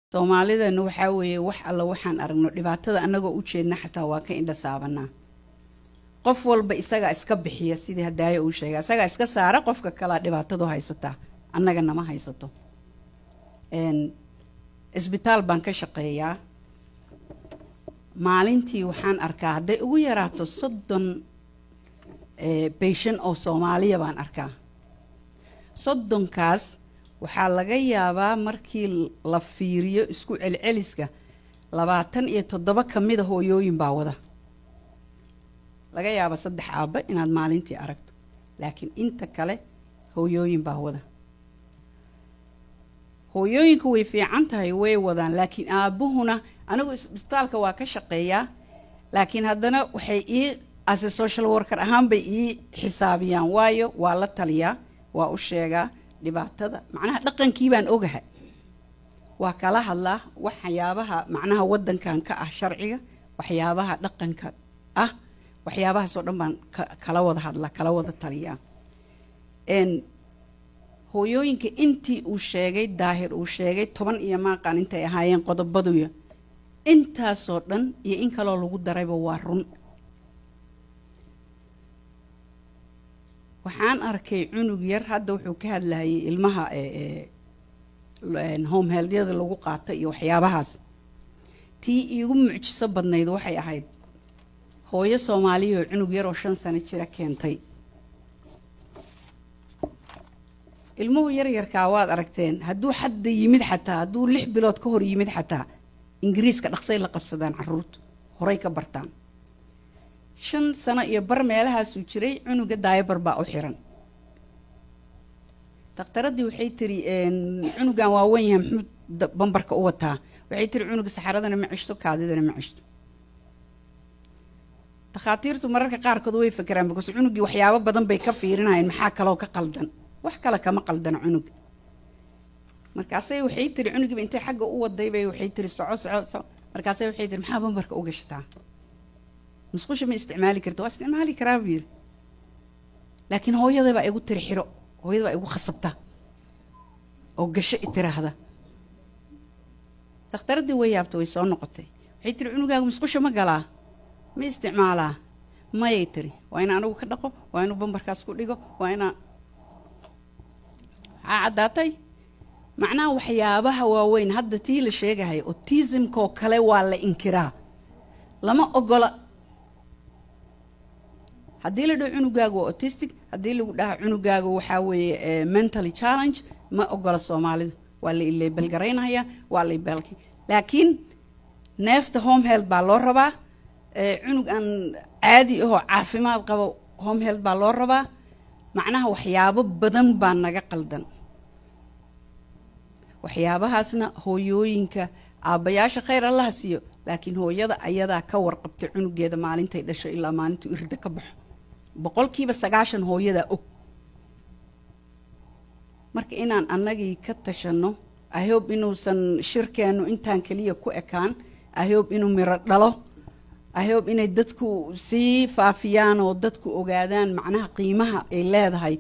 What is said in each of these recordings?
soomaalidana waxaa weeye wax alla waxaan aragno dhibaatada annagoo u jeedna xataa waa ka indha saabanaa qof walba isagaa iska bixiya sidii hadaayo uu sheegay isagaa iska saara qofka kalea dhibaatadu haysataa annaga nama haysato isbitaal baan ka shaqeeyaa maalintii waxaan arkaa hadday ugu yaraato soddon bayshan oo soomaaliya baan arkaa soddonkaas waxaa laga yaabaa markii la fiiriyo isku celceliska labaatan iyo toddoba ka mida hooyooyin baa wada laga yaaba saddex aabba inaad maalintii aragto laakiin inta kale hooyooyin baa wada hooyooyinku way fiican tahay way wadaan laakiin aabbuhuna anigu isbitaalka waa ka shaqeeyaa laakiin haddana waxay ii ase social worker ahaan bay ii xisaabiyaan waayo waa la taliyaa waa u sheegaa dhibaatada macnaha dhaqankii baan ogahay waa kala hadlaa waxyaabaha macnaha waddankan ka ah sharciga waxyaabaha dhaqanka ah waxyaabahaasoo dhan baan kala wada hadlaa kala wada taliyaa hooyooyinka intii uu sheegay daahir uu sheegay toban iyo maaqaan intay ahaayeen qodobaduya intaasoo dhan iyo in kaloo lagu darayba waa run waxaan arkay cunug yar hadda wuxuu ka hadlayay ilmaha home heldyada lagu qaato iyo waxyaabahaas tii iigu mucjiso badnayd waxay ahayd hooyo soomaaliya oo cunug yar oo shan sano jira keentay ilmuhu yaryarkaa waad aragteen hadduu xadda yimid xataa hadduu lix bilood ka hor yimid xataa ingiriiska dhaqsay la qabsadaan caruurtu horay ka bartaan shan sano iyo bar meelahaasuu jiray cunuga daayabar baa u xiran dakhtaradii waxay tiri cunugan waa wen yahay muxuu bambarka u wataa waxay tiri cunuga saxaradana ma ceshto kaadidana ma ceshto dakhaatiirtu mararka qaarkood way fakeraan because cunugii waxyaabo badan bay ka fiirinayeen maxaa kaloo ka qaldan wax kale kama qaldana cunuga markaasay waxay tiri cunugiiba intay xagga u wadaybay waxay tiri soco soco soco markaasay waxay tiri maxaa bambarka u gashataa musqusha ma isticmaali karta waa isticmaali karaa buu yidhi laakiin hooyada baa igu tiri xiro hooyada baa igu khasabta oo gasho i tiraahda dakhtaradii way yaabta way soo noqotay waxay tiri cunugaagu musqusha ma galaa ma isticmaalaa mayay tiri waa ina anigu ka dhaqo waa inuu bambarkaas ku dhigo waa inaa waxaa caddaatay macnaha waxyaabaha waaweyn hadda tii la sheegahay autismkoo kale waa la inkiraa lama ogola haddii la dhaho cunugaagu waa autistic haddii lagu dhaha cunugaagu waxaa weeye mentally challenge ma ogola soomaalidu waa la ileebelgaraynaya waa la ibelki laakiin neefta home health baa loo rabaa cunug aan caadi ahoo caafimaad qabo home health baa loo rabaa macnaha waxyaabo badan baa naga qaldan waxyaabahaasna hooyooyinka aabbayaasha khayr allaha siiyo laakiin hooyada ayadaa ka warqabtay cunugeeda maalintay dhasho ilaa maalintuu irda ka baxo boqolkiiba sagaashan hooyadaa og marka inaan annagii ka tashanno ahob inuusan shirkeennu intaan keliya ku ekaan ahob inuu miro dhalo ahob inay dadku sii faafiyaan oo dadku ogaadaan macnaha qiimaha ay leedahay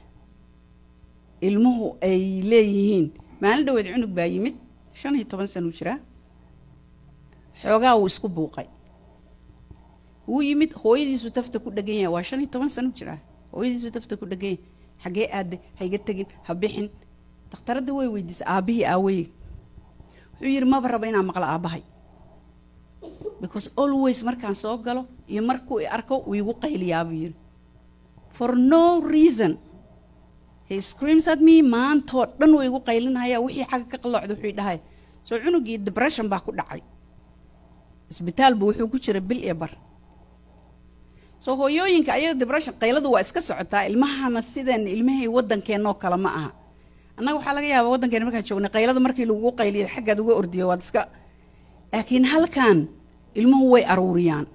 ilmuhu ay leeyihiin maalin dhaweed cunug baa yimid shan iyo toban sanuu jiraa xoogaa wuu isku buuqay wuu yimid hooyadiisu tafta ku dhegan yahay waa shan iyo toban sano jiraa hooyadiisu tafta ku dhegan yahay xaggee aade hayga tegin ha bixin dakhtaradda way weydiisay aabbihii aaweye wuxuu yidhi maba raba inaan maqlo aabbahay because always markaan soo galo iyo markuu i arko wuu igu qayliyaa buu yidhi for no reason he screams at me maantoo dhan way igu qaylinaya wixii xagga ka qalloocda wuxuu dhahay soo cunugii depression baa ku dhacay isbitaalbu wuxuu ku jira bil iyo bar soo hooyooyinka ayaga depression qayladu waa iska socotaa ilmahana sideen ilmahay waddankeenoo kale ma aha annaga waxaa laga yaabaa waddankeena markaan joognay qaylada markii lagugu qayliya xaggaad uga ordiyo waad iska laakiin halkan ilmuhu way aruuriyaan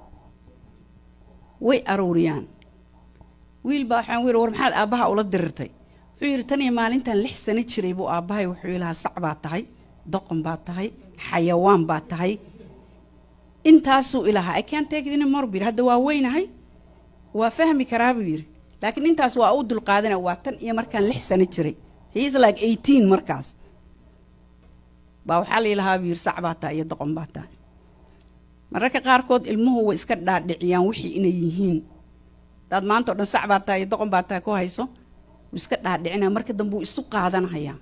way aruuriyaan wiil baa waxaan wiil war maxaad aabbaha ula dirirtay wuxuu yidhi tan iyo maalintan lix sano jiray buu aabbahay wuxuu ilahaa sac baa tahay doqon baa tahay xayawaan baa tahay intaasuu ilahaa i can't take it anymore buu yidhi hadda waa weynahay waa fahmi karaa buu yidhi laakiin intaas waa u dulqaadana waa tan iyo markaan lix sano jiray he is like eighteen markaas baa waxaa la ilahaa biir sac baa tahay iyo doqon baa tahay mararka qaarkood ilmuhu way iska dhaadhiciyaan wixii inay yihiin hadaad maanta o dhan sac baa tahay iyo doqon baa tahay ku hayso wuu iska dhaadhicinaya marka dambe wuu isu qaadanahayaa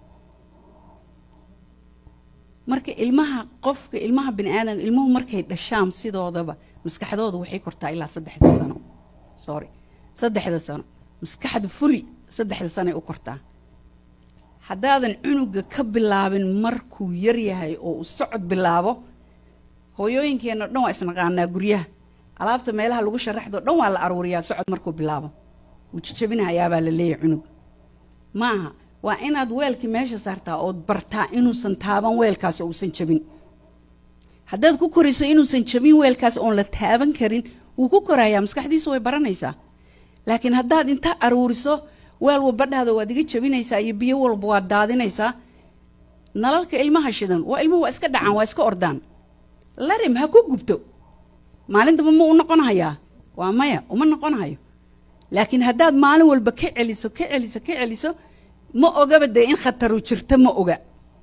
marka ilmaha qofka ilmaha bini aadamka ilmuhu markay dhashaan sidoodaba maskaxdooda waxay kortaa ilaa saddexda sano sorry saddexda sano maskaxda furi saddexda sanoay u kortaa haddaadan cunuga ka bilaabin markuu yar yahay oo uu socod bilaabo hooyooyinkeenna dhan waa isnaqaanaa guryaha alaabta meelaha lagu sharaxdo dhan waa la aruuriyaa socod markuu bilaabo wuu jijabinahayaabaa la leeyahay cunug ma aha waa inaad weelkii meesha saartaa ood bartaa inuusan taaban weelkaas oo uusan jabin haddaad ku korayso inuusan jabin weelkaas oon la taaban karin wuu ku korayaa maskaxdiisu way baranaysaa laakiin haddaad inta aruuriso weel walbadhaada waad iga jabinaysaa iyo biyo walba waad daadinaysaa nalalka ilmaha shidan waa ilmuhu waa iska dhacaan waa iska ordaan larim ha ku gubto maalintaba ma u noqonahayaa waa maya uma noqonahayo laakiin haddaad maalin walba ka celiso ka celiso ka celiso ma ogaba dee in khataru jirto ma oga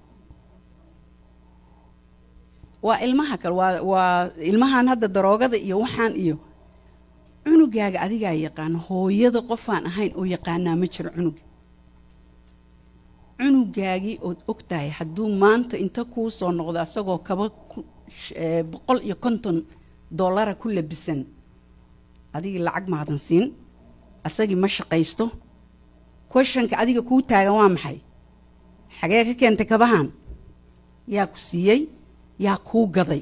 waa ilmaha kale waa waa ilmahan hadda daroogada iyo waxaan iyo cunugaaga adigaa yaqaana hooyada qofaan ahayn oo yaqaanaa ma jiro cunuga cunugaagii ood og tahay hadduu maanta inta kuu soo noqdo asagoo kaba boqol iyo konton dollara ku labisan adigii lacag maadan siin asagii ma shaqaysto questionka adiga kuu taagan waa maxay xagee ka keentay kabahan yaa ku siiyey yaa kuu gaday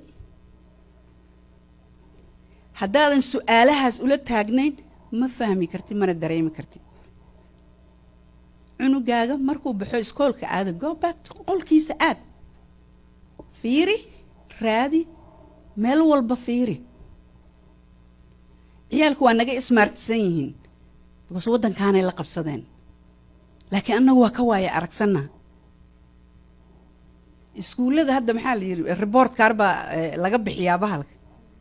haddaadan su-aalahaas ula taagnayn ma fahmi kartid mana dareemi kartid cunugaaga markuu baxo iskoolka aada go back qolkiisa aad fiiri raadi meel walba fiiri ciyaalku waa naga ismaartisan yihiin because waddankaanay la qabsadeen laakiin annagu waa ka waaya aragsanna iskuullada hadda maxaa la yidhi report kaar baa laga bixiyaa bahalka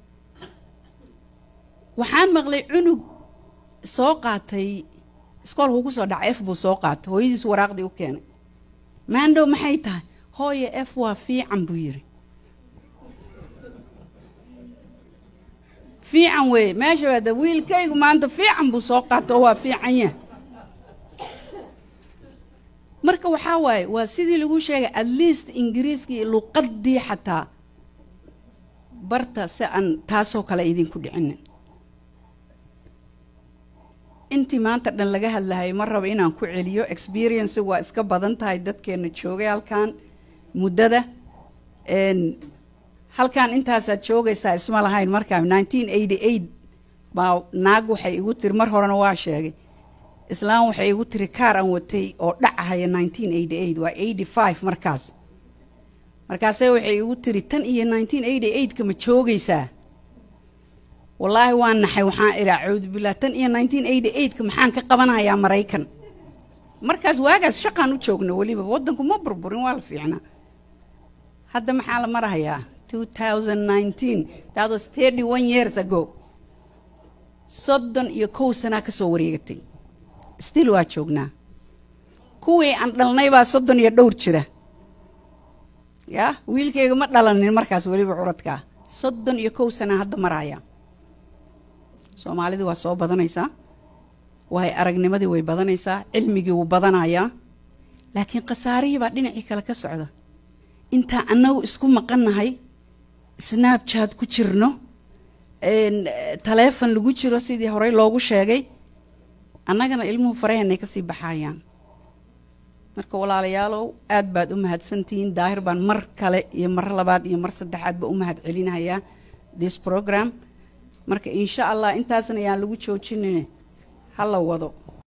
waxaan maqlay cunug soo qaatay iskoolku ku soo dhaca f buu soo qaatay hooyadiis waraaqdii u keenay maandhow maxay tahay hooye f waa fiican buu yidhi fiican weeye meesha waada wiilkaygu maanta fiican buu soo qaata oo waa fiican yah marka waxaa waaye waa sidii lagu sheegay at least ingiriiskii luqadii xataa barta si aan taasoo kale idinku dhicinin intii maanta dhan laga hadlahayo ma raba inaan ku celiyo experience waa iska badan tahay dadkeena joogay halkan muddada halkan intaasaad joogaysaa isma lahayn markaa nineteen eighty eight baa naag waxay igu tiri mar horena waa sheegay islaam waxay igu tiri kaar aan watay oo dhacahaya nineteen eighty eight waa eighty five markaas markaase waxay igu tiri tan iyo nineteen eighty eightka ma joogaysaa wallaahi waa naxay waxaan idhaa cawdu billah tan iyo nineteen eighty eightka maxaan ka qabanayaa maraykan markaas waagaas shaqaan u joogna weliba waddanku ma burburin waa la fiicnaa hadda maxaa la marahayaa two thousand nineteen that was thirty one years ago soddon iyo kow sanaa ka soo wareegatay still waa joognaa kuwii aan dhalnay baa soddon iyo dhowr jira yaa wiilkayga ma dhalanin markaas weliba curadkaa soddon iyo kow sanaa hadda maraya soomaalidii waa soo badanaysaa waayo aragnimadii way badanaysaa cilmigii wuu badanayaa laakiin khasaarihii baa dhinacii kale ka socda intaa annagu isku maqannahay snabchat ku jirno taleefon lagu jiro sidii horey loogu sheegay annagana ilmuhu faraheenay kasii baxayaan marka walaalayaalow aad baad u mahadsantihiin daahir baan mar kale iyo mar labaad iyo mar saddexaadba u mahad celinayaa this program marka insha allah intaasna ayaan lagu joojinine ha la wado